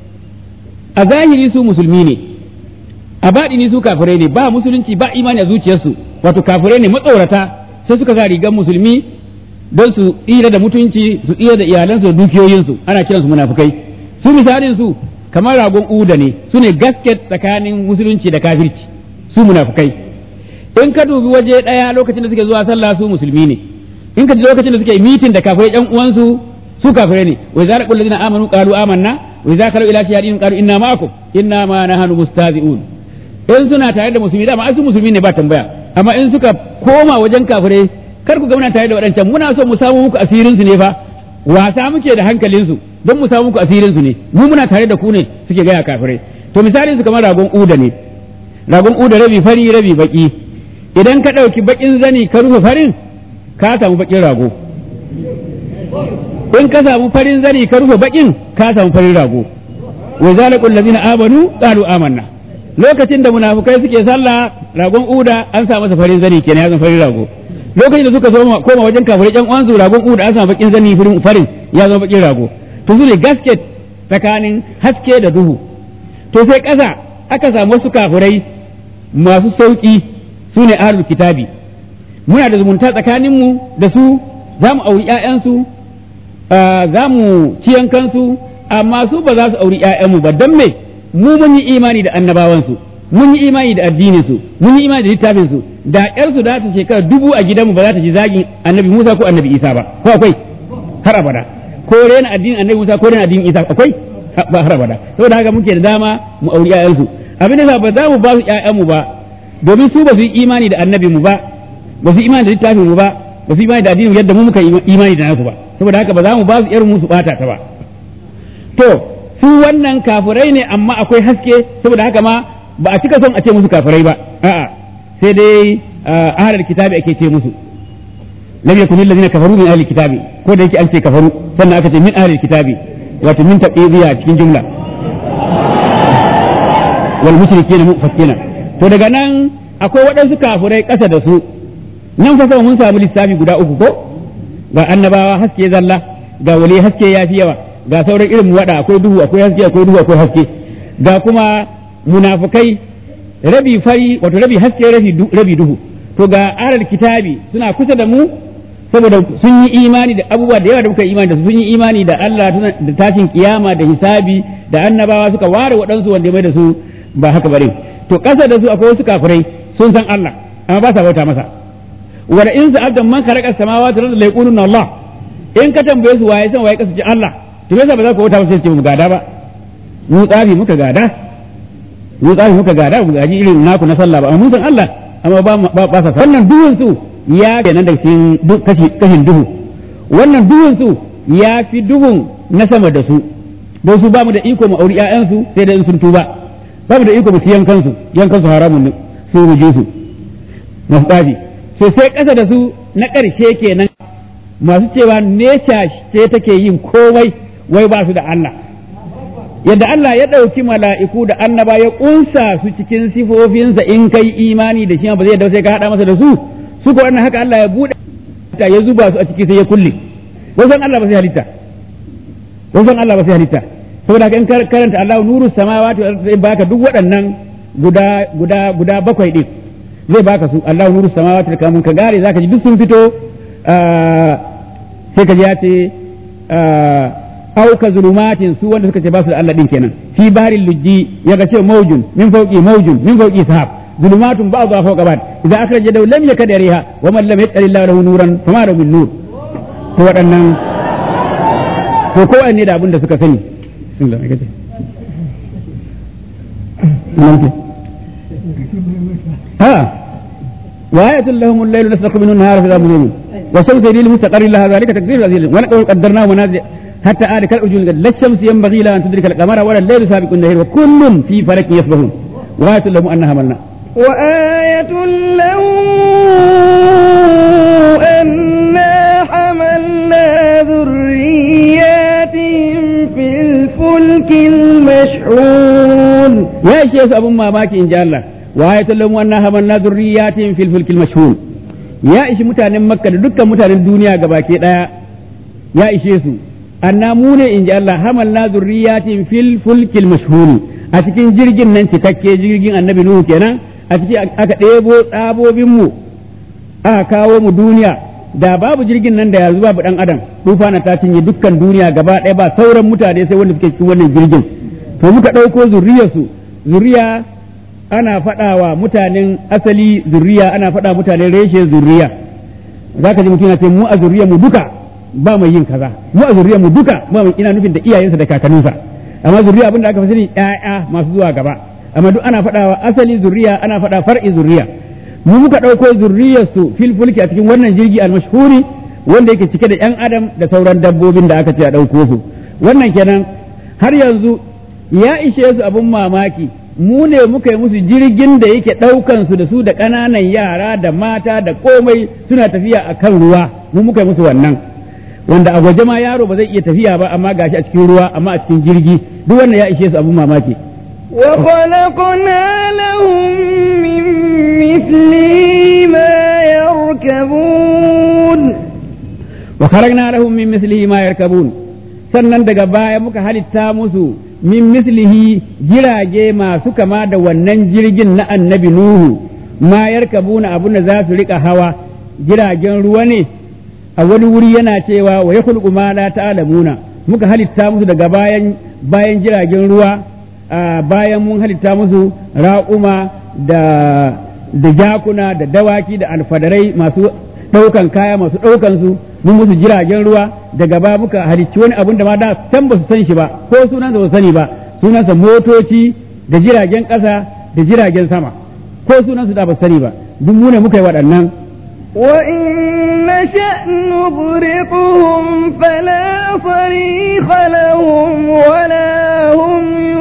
Speaker 2: a zahiri su musulmi ne a baɗini su kafirai ne ba musulunci ba imani a zuciyarsu wato kafirai ne matsorata sai suka sa rigar musulmi don su tsira da mutunci su tsira da iyalansu da dukiyoyinsu ana kiransu munafukai su misalin su kamar ragon uda ne su ne gasket tsakanin musulunci da kafirci su munafukai in ka dubi waje ɗaya lokacin da suke zuwa sallah su musulmi ne in ka ji lokacin da suke mitin da kafirai ƴan uwansu su kafirai ne wa idza laqul ladina amanu qalu amanna wa idza kalu ila shayadin qalu inna ma'akum inna ma nahnu mustazi'un in suna tare da musulmi dama ai su musulmi ne ba tambaya amma in suka koma wajen kafirai kar ku ga muna tare da waɗancan muna so mu samu muku asirin su ne fa wasa muke da hankalin su don mu samu muku asirin su ne mu muna tare da ku ne suke gaya kafirai to misalin su kamar ragon uda ne ragon uda rabi fari rabi baki idan ka ɗauki bakin zani ka rufe farin ka samu bakin rago in ka samu farin zani ka rufe bakin ka samu farin rago wa zalikul ladina amanu qalu amanna lokacin da munafukai suke sallah ragon uda an sa masa farin zani kenan ya zama farin rago lokacin da suka koma wajen kafirai ƴan uwansu ragon uda an sa bakin zani farin ya zama bakin rago to su ne gasket tsakanin haske da duhu to sai ƙasa aka samu wasu kafirai masu sauƙi su ne ahlul kitabi muna da zumunta tsakaninmu da su za mu auri ƴaƴansu za mu ciyan kansu amma su ba za su auri ƴaƴanmu ba don me mu mun yi imani da annabawansu mun yi imani da addininsu mun yi imani da littafinsu da ƴarsu da ta shekara dubu a gidanmu ba za ta ji zagin annabi Musa ko annabi Isa ba ko akwai har abada ko rena addinin annabi Musa ko rena addinin Isa akwai ba har abada saboda haka muke da dama mu auri ƴaƴansu abin da ba za mu ba su ƴaƴanmu ba domin su ba su yi imani da annabi mu ba ba su yi imani da littafin mu ba ba su yi imani da addinin yadda mu muka imani da nasu ba saboda haka ba za mu ba su ƴar mu su bata ta ba to su wannan kafirai ne amma akwai haske saboda haka ma ba a cika son a ce musu kafirai ba a'a sai dai ahlul kitabi ake ce musu lam yakun alladhina kafaru min ahlil kitabi ko da yake an ce kafaru sannan aka ce min ahlil kitabi wato min tabidiya cikin jumla wal mushrikeena mufakkina to daga nan akwai waɗansu kafirai ƙasa da su nan fa mun samu lissafi guda uku ko ga annabawa haske zalla ga wali haske yafi yawa ga sauran irin wada akwai duhu akwai haske akwai duhu akwai haske ga kuma munafukai rabi fari wato rabi haske rabi duhu to ga aral kitabi suna kusa da mu saboda sun yi imani da abubuwa da yawa da muka yi imani da sun yi imani da Allah da tashin kiyama da hisabi da annabawa suka ware waɗansu wanda mai da su ba haka bare to ƙasa da su akwai wasu kafirai sun san Allah amma ba sa bauta masa wa in sa'altum man khalaqa samawati wal ardi la yaquluna Allah in ka tambaye su waye san waye kasance Allah to yasa ba za ku bauta masa sai mu gada ba mu tsafi muka gada mu tsafi muka gada mu gaji irin naku na sallah ba amma mun san Allah amma ba ba sa wannan duhun su ya kenan da cikin kashi kashin duhu wannan duhun su ya fi duhun na sama da su don su ba mu da iko mu auri ƴaƴansu sai da in sun tuba ba mu da iko mu ci yankansu yankansu haramun ne su mu je su masu tsafi sai sai ƙasa da su na ƙarshe kenan masu cewa nesha ce take yin komai wai ba su da Allah yadda Allah ya ɗauki mala'iku da annaba ya ƙunsa su cikin sifofinsa in kai imani da shi ba zai da sai ka haɗa masa da su su ko wannan haka Allah ya buɗe ya zuba su a ciki sai ya kulle wasan Allah ba sai halitta wasan Allah ba sai halitta saboda in karanta Allah nuru samawati zai baka duk waɗannan guda guda guda bakwai din zai baka su Allah nuru samawati da kamun ka gare zaka ji duk sun fito sai ka ji ya ce auka zulumatin su wanda suka ce ba su da Allah din kenan fi barin lujji ya ga ce maujun min fauqi maujun min fauqi sahab zulumatun ba'dha fawqa ba'd idza akhraja daw lam yakad yariha wa man lam yaqul lahu nuran fama lahu min nur to waɗannan to ko ne da abin da suka sani sun da kace ha وآية لهم الليل نسلك منه النهار فإذا مظلم والشمس يجري لمستقر لها ذلك تقدير العزيز ولقد قدرناه منازل حتى آل كالأجول لا الشمس ينبغي لها أن تدرك القمر ولا الليل سابق النهار وكل في فلك يسبحون وآية لهم أنها ملنا
Speaker 1: وآية لهم أنا حملنا ذرياتهم في الفلك المشحون
Speaker 2: يا شيخ أبو ما باكي إن جاء الله وآية لهم أنا حملنا ذرياتهم في الفلك المشحون ya ishi mutanen makka da dukkan mutanen duniya gabaki daya ya ishe su anna mu ne in ji Allah hamalna zurriyatin fil fulkil mashhuri a cikin jirgin nan cikakke jirgin annabi nuhu kenan a cikin aka ɗebo tsabobin mu aka kawo mu duniya da babu jirgin nan da yanzu babu dan adam tufana ta cinye dukkan duniya gaba ɗaya ba sauran mutane sai wanda suke cikin wannan jirgin to muka ɗauko zurriyarsu zuriya ana faɗawa mutanen asali zurriya ana faɗa mutanen reshe zurriya za ka ji mutum yana ce mu a zurriya mu duka ba mai yin kaza mu a zurriya mu duka ba mai ina nufin da iyayensa da kakanninsa amma zurriya abinda aka fi sani ƴaƴa masu zuwa gaba amma duk ana faɗawa asali zurriya ana faɗa far'i zurriya mu muka ɗauko zurriyarsu fil fulki a cikin wannan jirgi almashhuri wanda yake cike da ƴan adam da sauran dabbobin da aka ce a ɗauko su wannan kenan har yanzu ya ishe su abin mamaki mu ne muka yi musu jirgin da yake ɗaukan su da su da ƙananan yara da mata da komai suna tafiya a kan ruwa mu muka yi musu wannan wanda a waje ma yaro ba zai iya tafiya ba amma gashi a cikin ruwa amma a cikin jirgi duk wannan ya ishe su abin mamaki
Speaker 1: وخلقنا لهم من مثله ما يركبون
Speaker 2: وخلقنا لهم من مثله ما يركبون sannan daga baya muka halitta musu min mislihi jirage masu kama da wannan jirgin na annabi Nuhu ma yarkabuna abun da za su rika hawa jiragen ruwa ne a wani wuri yana cewa wa yakhluqu ma la ta'lamuna muka halitta musu daga bayan bayan jiragen ruwa bayan mun halitta musu raƙuma da da jakuna da dawaki da alfadarai masu ɗaukan kaya masu ɗaukan su mun musu jiragen ruwa daga ba muka halicci wani abun da ma da can ba su san shi ba ko sunansa ba su sani ba sunansa motoci da jiragen ƙasa da jiragen sama ko sunansu da ba su sani ba duk mu ne muka yi waɗannan
Speaker 1: وإن نشأ نغرقهم فلا صريخ لهم ولا هم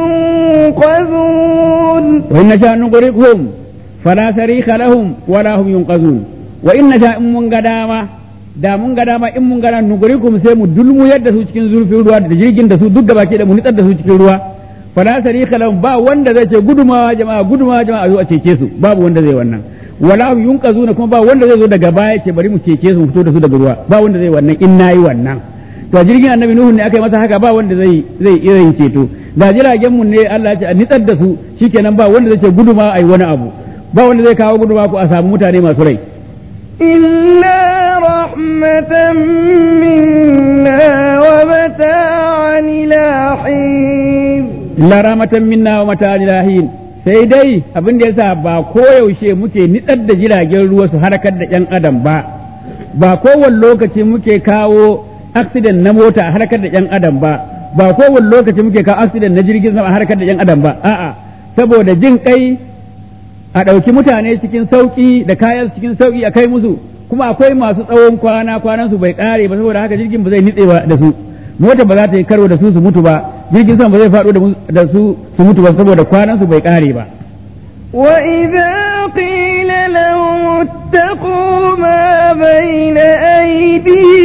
Speaker 1: ينقذون
Speaker 2: وإن نشاء نغرقهم فلا صريخ لهم ولا هم ينقذون وإن نشاء من قدامة da mun ga dama in mun gana nugurikum sai mu dulmu yadda su cikin zurfin ruwa da jirgin da su duk gaba ke da mu nitsar da su cikin ruwa fala sarika lahum ba wanda zai ce gudumawa jama'a gudumawa jama'a zo a cece su babu wanda zai wannan wala hum yunqazuna kuma ba wanda zai zo daga baya ce bari mu cece su mu fito da su daga ruwa ba wanda zai wannan in nayi wannan to jirgin annabi nuhu ne aka yi masa haka ba wanda zai zai iya yin ceto da jiragen mu ne Allah ya ce a nitsar da su shikenan ba wanda zai ce guduma ai wani abu ba wanda zai kawo guduma ko a samu mutane masu rai
Speaker 1: إلا رحمة منا ومتاعا إلى حين
Speaker 2: illa rahmatan minna wa mata ilahin sai dai abin da yasa ba koyaushe muke nitsar da jiragen ruwa su harkar da yan adam ba ba kowane lokaci muke kawo accident na mota a harkar da yan adam ba ba kowane lokaci muke kawo accident na jirgin sama a harkar da yan adam ba a'a saboda jin kai a ɗauki mutane cikin sauƙi da kayan cikin sauƙi a kai musu kuma akwai masu tsawon kwana kwanan su bai ƙare ba saboda haka jirgin ba zai nitse ba da su mota ba za ta yi karo da su su mutu ba jirgin sama ba zai faɗo da su su mutu ba saboda kwanan su bai ƙare ba
Speaker 1: وإذا قيل لهم اتقوا ما بين أيديهم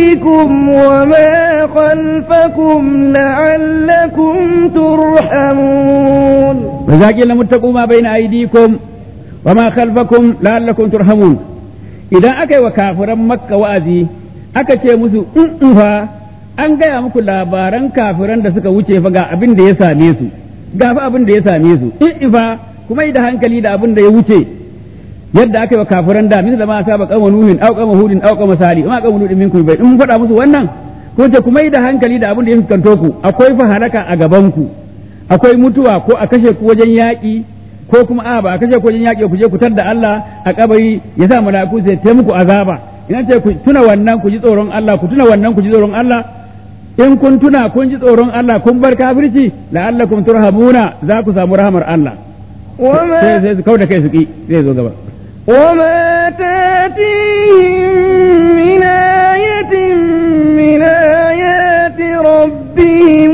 Speaker 1: أيديكم وما خلفكم لعلكم ترحمون
Speaker 2: وإذا قيل متقوا ما بين أيديكم وما خلفكم لعلكم ترحمون إذا أكي وكافرا مكة وأذي أكي musu in fa an gaya muku labaran kafiran da suka wuce fa ga abin da ya same su ga fa abin da ya same su in fa kuma yi da hankali da abin da ya wuce yadda aka yi wa kafiran da misali ma saba kama nuhin au kama hudin au kama sali ma kama nuhin minkum bai in mun faɗa musu wannan ko ce kuma yi da hankali da abin da ya fuskanto ku akwai fa halaka a gaban ku akwai mutuwa ko a kashe ku wajen yaƙi ko kuma a ba a kashe ku wajen yaƙi ku je ku tar da Allah a kabari ya sa mala'iku sai ta muku azaba ina ce ku tuna wannan ku ji tsoron Allah ku tuna wannan ku ji tsoron Allah in kun tuna kun ji tsoron Allah kun bar kafirci la'allakum turhamuna za ku samu rahamar Allah
Speaker 1: وما
Speaker 2: sai sai su kauda kai su ki zai zo gaba
Speaker 1: وما تاتيهم من آية من آيات ربهم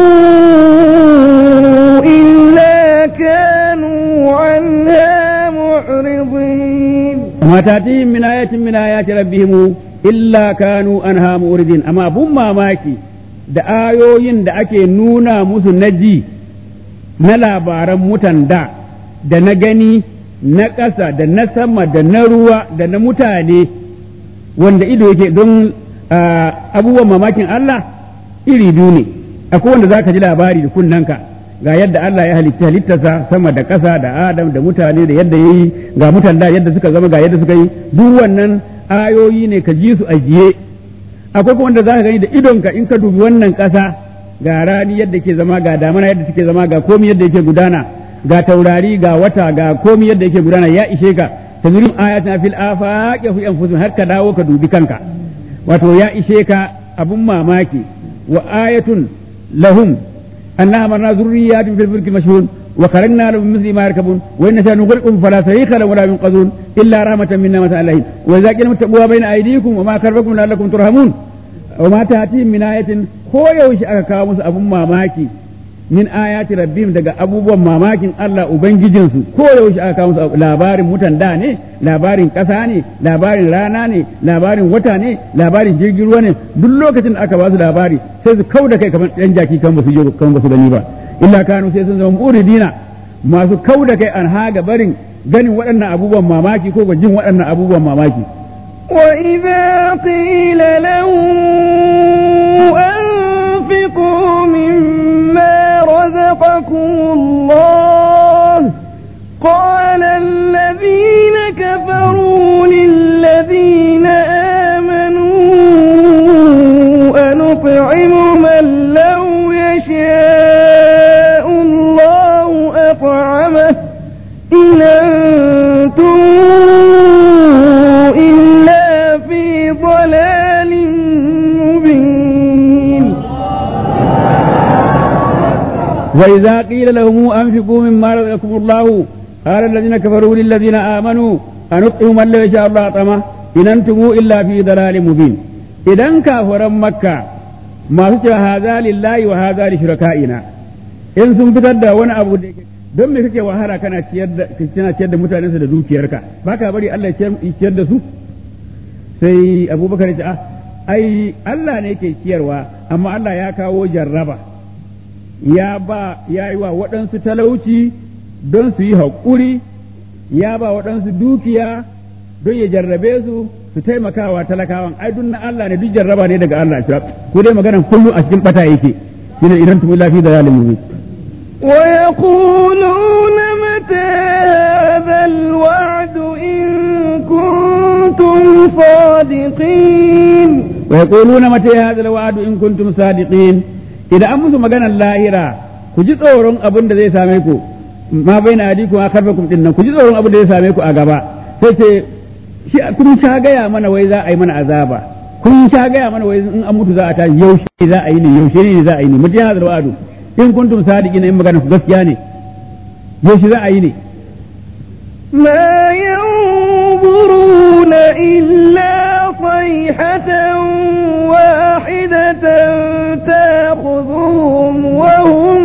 Speaker 1: إلا كانوا عنها معرضين
Speaker 2: وما تأتيهم من آية من آيات ربهم إلا كانوا أنها مؤردين أما أبون mamaki da ayoyin da ake nuna musu na ji na labaran mutan da da na gani na ƙasa da na sama da na ruwa da na mutane wanda ido yake don ah, abubuwan mamakin Allah iri biyu ne akwai wanda za ka ji labari da kunnanka ga yadda Allah ya halitta halittarsa sama da ƙasa da Adam da mutane da yadda ya yi ga mutan da yadda suka zama ga yadda suka yi duk wannan ayoyi ne ka ji su ajiye akwai kuma wanda za ka gani da idonka in ka dubi wannan ƙasa ga rani yadda ke zama ga damana yadda suke zama ga komi yadda yake gudana ga taurari ga wata ga komi yadda yake gudana ya ishe ka tazurim ayatina fil afaqi fi anfusihim har ka dawo ka dubi kanka wato ya ishe ka abun mamaki wa ayatun lahum anna amarna zurriyatin fil fulki mashhun wa karagna lahum mithli ma yarkabun wa inna shanu ghulqum fala sayqa lahum wala yunqadun illa rahmatan minna mata alaihim wa idza qila muttaqu bayna aydikum wa ma karbakum la'allakum turhamun wa ma ta'tihim min ayatin ko yaushe aka kawo musu abun mamaki min ayati rabbihim daga abubuwan mamakin Allah ubangijinsu ko yaushe aka kawo musu labarin mutan da ne labarin ƙasa ne labarin rana ne labarin wata ne labarin jirgin ruwa ne duk lokacin da aka ba su labari sai su kau da kai kamar ɗan jaki kan ba su je kan ba su gani ba illa kanu sai sun zama muridina masu kau da kai an haga barin ganin waɗannan abubuwan mamaki ko jin waɗannan abubuwan mamaki
Speaker 1: وإذا قيل لهم أنفقوا مما رزقكم الله قال الذين كفروا للذين آمنوا أنطعم من لو يشاء الله أطعمه إن أنتم إلا في ضلال مبين
Speaker 2: وإذا قيل لهم أنفقوا مما رزقكم الله قال الذين كفروا للذين آمنوا أنطعم من لو يشاء الله أطعمه إن أنتم إلا في ضلال مبين إذا كافرا مكة ما سوى هذا لله وهذا لشركائنا إن sun fitar da wani abu da don me kake wahala kana ciyar da kana ciyar da mutanensa da dukiyarka baka bari Allah ya ciyar da su sai Abubakar ya ce ah ai Allah ne yake ciyarwa amma Allah ya kawo jarraba ya ba ya yi wa waɗansu talauci don su yi haƙuri ya ba waɗansu dukiya don ya jarrabe su su taimakawa talakawan ai duk na Allah ne duk jarraba ne daga Allah shi ko dai maganan kullum a cikin bata yake shine idan tumu lafi da zalimin
Speaker 1: ويقولون متى هذا الوعد إن كنتم صادقين
Speaker 2: ويقولون متى هذا الوعد إن كنتم صادقين إذا أمس مغانا اللاهرة كجي tsoron abin da zai same ku ma bai na adiku a karfakum din nan ku ji tsoron abin da zai same ku a gaba sai ce shi kun sha gaya mana wai za a yi mana azaba kun sha gaya mana wai in an mutu za a tashi yaushe za a yi ne yaushe ne za a yi ne mutum yana da wa'adu in kuntum sadiqina in magana ku gaskiya ne yaushe za a yi ne
Speaker 1: ما ينظرون إلا صيحة واحدة تأخذهم وهم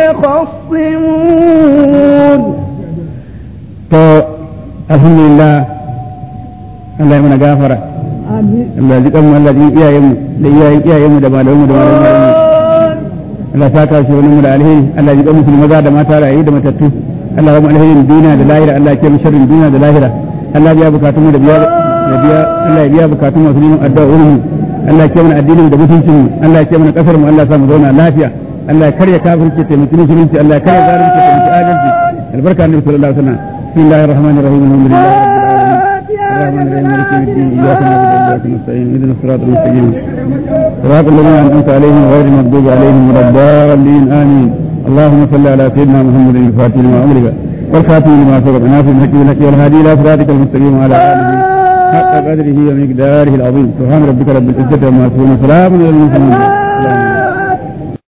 Speaker 1: يخصمون
Speaker 2: to alhamdulillah Allah ya mana gafara Allah ji kanmu Allah ji iyayenmu da iyayen iyayenmu da malamanmu da malamanmu Allah ta kawo shi wani mu da alheri Allah ji kanmu musulmi maza da mata rayu da matattu Allah ya mu alherin duniya da lahira Allah ya kiyaye sharrin duniya da lahira Allah ya biya bukatun mu da biya da biya Allah ya biya bukatun masu neman addu'a mu Allah ya kiyaye mana addinin da mutuncin mu Allah ya kiyaye mana kasar mu Allah ya sa mu zauna lafiya Allah ya karya kafirci taimaki musulunci Allah ya karya zalunci taimaki adalci albarka annabi sallallahu alaihi wasallam bismillahir rahmanir rahim alhamdulillahi rabbil alamin الرحمن الرحيم مالك يوم الدين اياك نعبد واياك نستعين اهدنا الصراط المستقيم صراط الذين انعمت عليهم غير المغضوب عليهم ولا الضالين امين اللهم صل على سيدنا محمد الفاتح لما امرك والخاتم لما سبق ناصر الحق بالحق والهادي الى صراطك المستقيم وعلى اله حق قدره ومقداره العظيم سبحان ربك رب العزه عما يصفون وسلام على المرسلين